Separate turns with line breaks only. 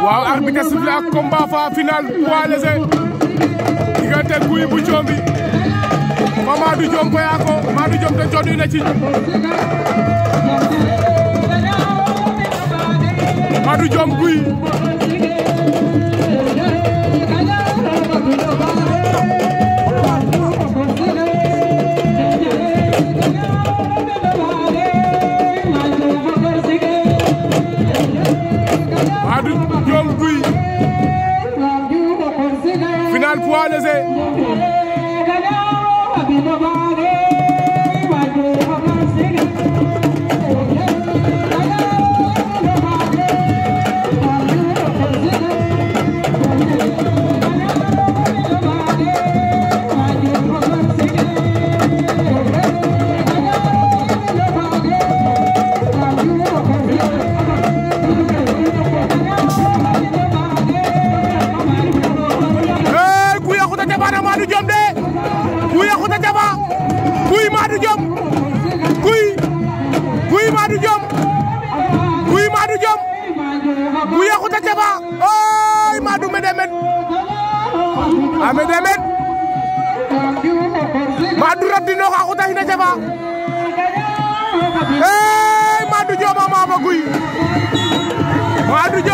waaw arbitre sifflé ak combat fa final poids léger diggante Gouye bu Diomby fa Madou Diom Boyako Madou Diom te jooɗi na ci Madou Diom Gouye Madou Diom Gouye final poids léger Hey, Gouye a xuta jaba na Madou Diom de Gouye a xuta jaba Gouye Madou Diom Gouye Gouye Madou Diom Gouye Madou Diom Gouye a xuta jaba oy Madou me demet a me demet Madou rabdinoox a xuta xina jaba hey Madou Diom a maama Gouye Madou Diom